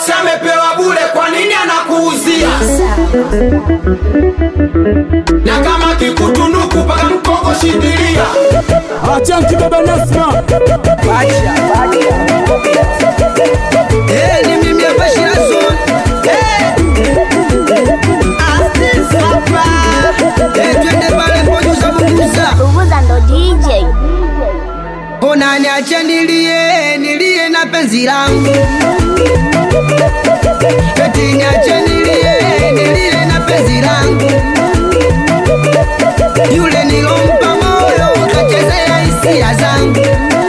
si amepewa bure kwa nini anakuuzia na kama kikutunuku paka mkongo shindilia Achanki baba Nasma Eh, ni mimi hapa Shirazo. Eh. Asti Sapa. Eh, twende pale Mbojuza Bunguza. Bunguza ndo DJ. Ona niache nilie, nilie na penzi langu. Eti niache nilie, nilie na penzi langu. Yule nilompa moyo kachezea hisia zangu.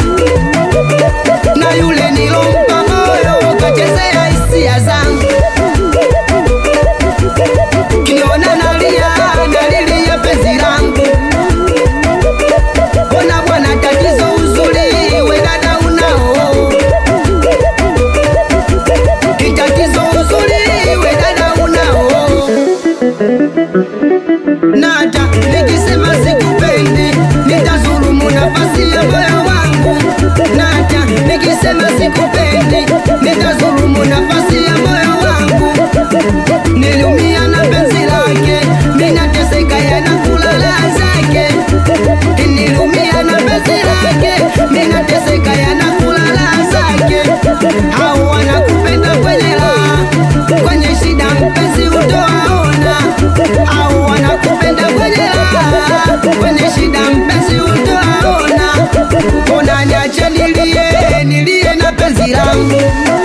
Na yule nilompa moyo kachezea hisia zangu. Kiniona nalia, nalilia penzi langu. Ona bwana, tatizo uzuri, we dada unao kitatizo uzuri, we dada unao nata nikisema sikupendi, nitazulumu nafasi ya moyo wangu. Nata nikisema sikupendi, nitazulumu nafasi ya moyo wangu. Niliumia na penzi lake, minateseka yanakula raha zake nilumia na penzi lake, minateseka yanakula raha zake. Hao wanakupenda kwenye raha, kwenye shida mpenzi utoaona. Hao wanakupenda kwenye raha, kwenye shida mpenzi utoaona. Ona niache nilie, nilie na penzi langu,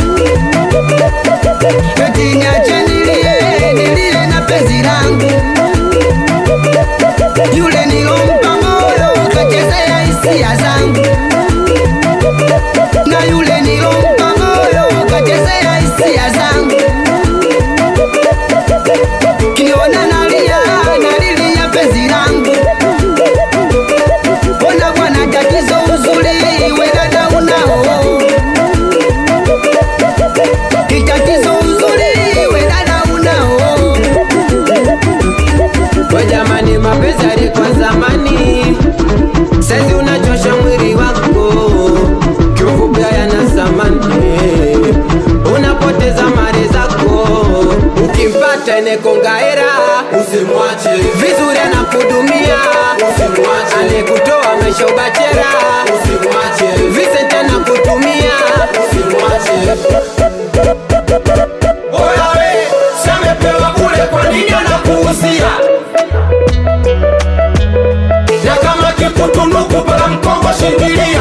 eti niache nilie, nilie na penzi langu yule nilompa moyo kachezea hisia zangu, na yule nilompa moyo kachezea hisia zangu. Kiniona nalia, nalilia penzi langu. Ona bwana, tatizo uzuri, we dada unao kitatizo uzuri, we dada unao we jamani mapenzi alikuwa zamani saizi unachosha mwili wako kiufupi yana zamani unapoteza mali zako ukimpata enekongaera usimwache vizuri anakudumia usimwache aliyekutoa maisha ubachera usimwache Vincent anakutumia usimwache Oya we, si amepewa bure kwa nini anakuuzia? Na kama kikutunuku paka mkongo shindilia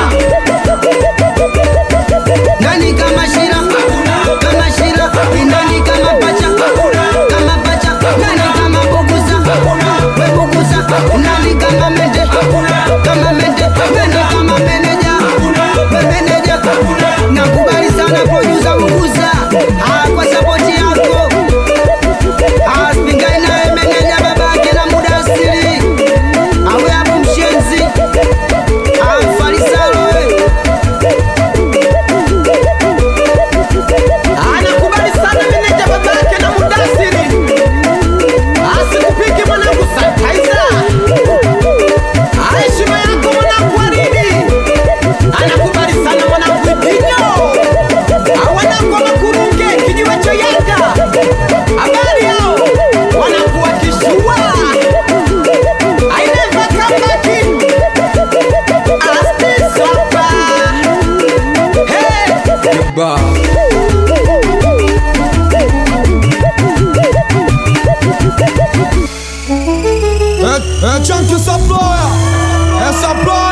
nani kama shira kama shira nani kama pacha kama pacha nani kama buguza we buguza nani kama mende kama mende nani kama meneja we meneja nakubali sana producer buguza ah kwa support yako ah spingai naye meneja babake na muda asili awe hapo mshenzi ah mfarisalo we anakubali sana meneja babake na mudasiri asikupike mwanangu santaiza heshima yako mwanangu waridi anakubali sana mwanangu ipinyo awanangu makurunge kijiwe cha yanga habari yao wanakuwa kishua aineva kambaki astisopa hey! É, é Chunky Saploya É Saploya